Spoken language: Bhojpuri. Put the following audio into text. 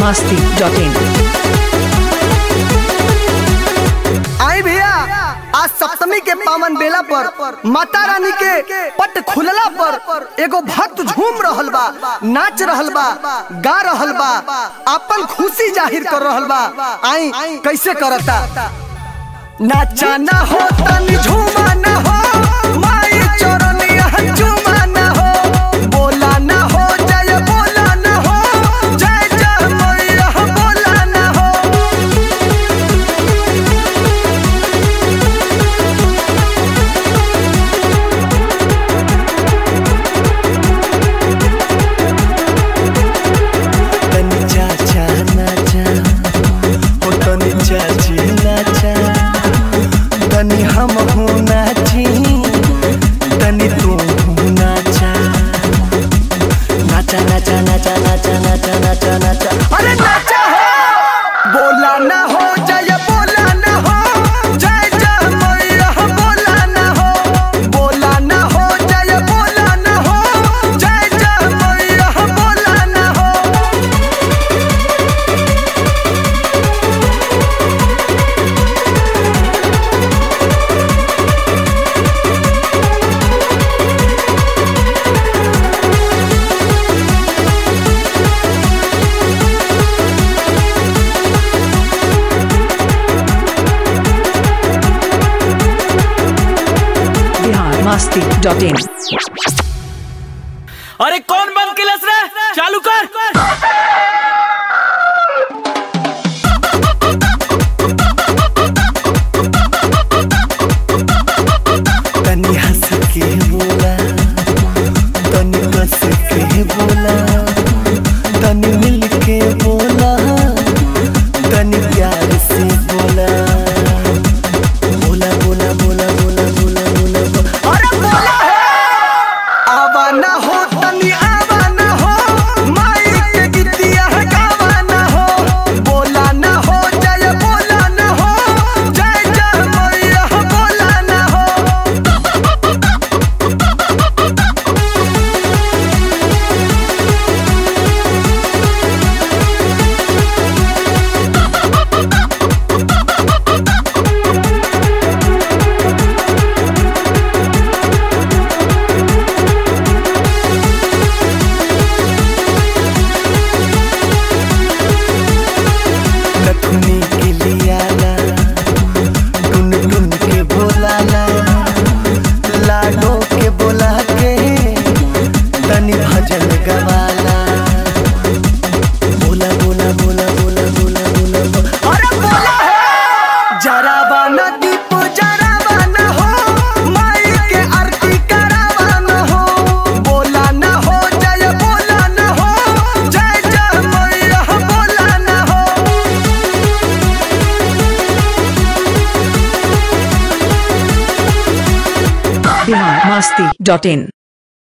masti dot in. आई भैया आज सप्तमी के पावन बेला पर माता रानी के पट खुलला पर एगो भक्त झूम रहल बा नाच रहल बा गा रहल बा अपन खुशी जाहिर कर रहल बा आई कैसे करता नाचा ना हो तनी झूमा ना हो माई चोरनिया झूमा ना हो बोला ना हो जय बोला ना हो जय जय मैया बोला ना हो तनी चाचा नाचा ओ तनी चाची नाचा तनी हम हो नाची तनी तू हो नाचा नाचा नाचा नाचा नाचा नाचा नाचा नाचा अरे नाचा हो बोला ना हो जय बोला ना हो जय जय मैया बोला ना हो बोला ना हो जय बोला ना हो जय जय मैया बोला ना हो Bihar masti dot in. अरे कौन बंद किलस रे चालू कर तनी हंस के बोला तनी कस के बोला तनी मिल के बोला तनी प्यार से बोला बोला बोला बोला बोला बोला बोला बोला अरे बोला हो आवा ना हो तनी आवा ना हो माई के गीतिया गावा ना हो बोला ना हो जय बोला ना हो जय जय मैया बोला ना हो नथुनी के लियाला टुन टुन के बोलाला लाडो के बोला के तनी भजन गवाला बोला बोला बोला बोला बोला बोला बोला अरे बोला हो जरावा ना दीप जरावा ना हो माई के आरती करावा ना हो बोला ना हो जय बोला ना हो जय जय मैया बोला ना हो Bihar masti dot in.